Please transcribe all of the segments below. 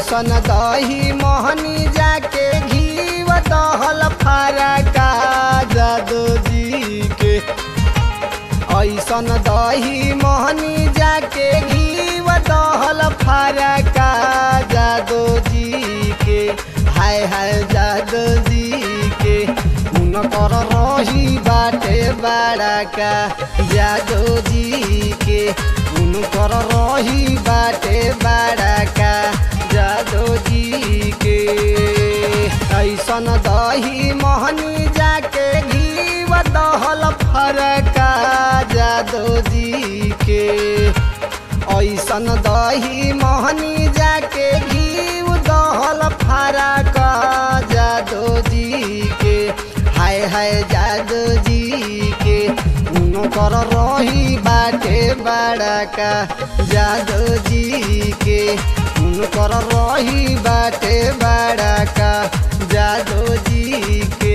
ऐसन दही मोहनी जाके घी दहल फरका जादो जी के ऐसन दही मोहनी जाके घी दहल फरका जादो जी के हाय हाय जादो जी के उनकर रही बाटे बड़का जादो जी के उनकर रही बाटे बड़का जादो जी के ऐसन दही मोहनी जाके घी दहल फरका जादो जी के ऐसन दही मोहनी जाके घी दहल फरका जादो जी के हाय हाय जादो जी के उनकर रही बाटे बड़का जादो जी के उनकर रही बाटे बड़का जादो जी के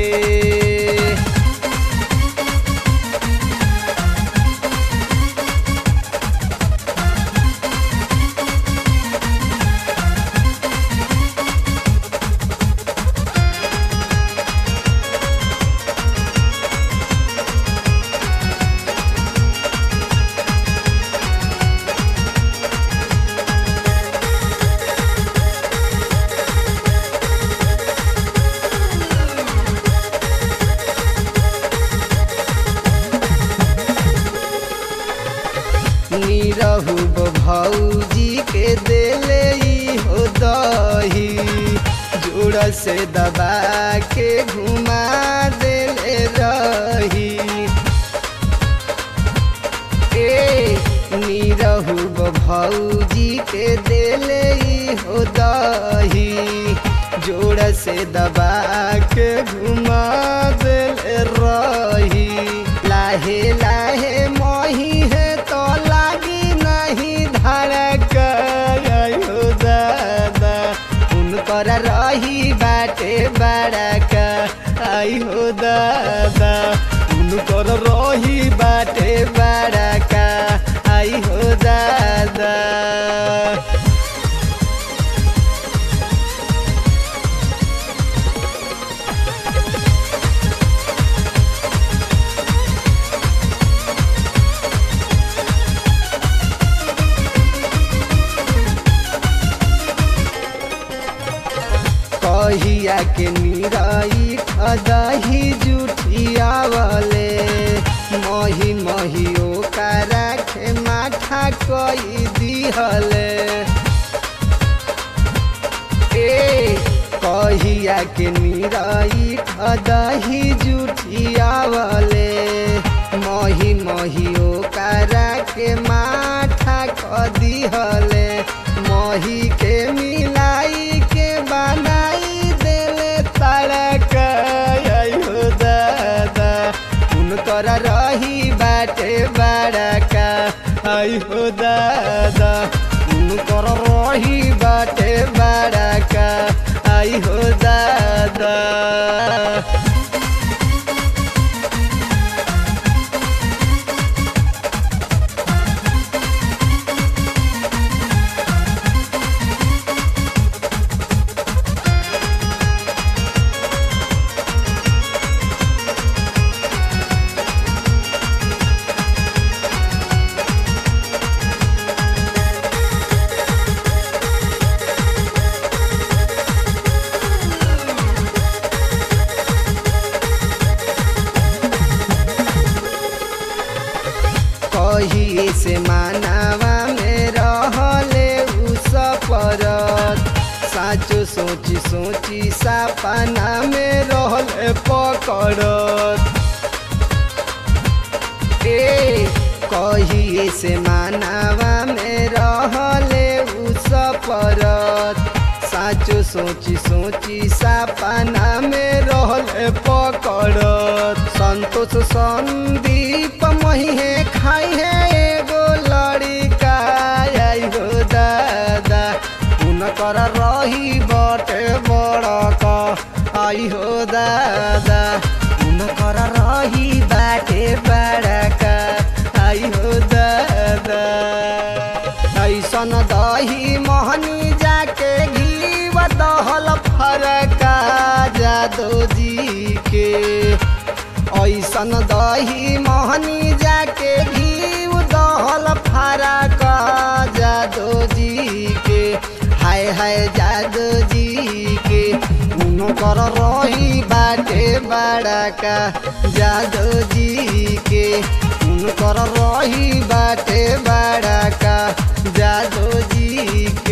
निरहु भौजी के देले ई हो दही जोड़ से दबा के घुमा देले रही ए निरहु भौजी के देले ई हो दही जोड़ से दबा के घुमा देले रही लाहे लाहे मोही है तो लागी नहीं धड़क आयो दादा उनकर रही बाटे बड़का आयो दादा उनकर रही बाटे बड़का आयो दादा कहिया के निराई खदही जुठियावले मही मही ओकरा के माठा कई दिहले ए कहिया के निराई खदही जुठियावले मही मही ओकरा के माठा क दिहले मही के मिलाई के बनाई देले तड़का आयो दादा उनकर रही बाटे बड़का आयो दादा उनकर रही बाटे बड़का आयो दादा कही से मानावा में रहले उ सपरत साचो सोची सोची सपना में रहले पकड़त ए कही से मानावा में रहले उ सपरत साचो सोची सोची सपना में रहले पकड़त संतोष संदीप मही खाई है एगो लड़का आई हो दादा उनकर रही बटे बड़का आई हो दादा उनकर रही बाटे बड़का आई हो दादा ऐसन दही मोहनी जाके घी जादो जी के ऐसन दही मोहनी जाके घी दहल फारा का जादो जी के हाय हाय जादो जी के उनकर रही बाटे बड़ा का जादो जी के उनकर रही बाटे बड़ा का जादो जी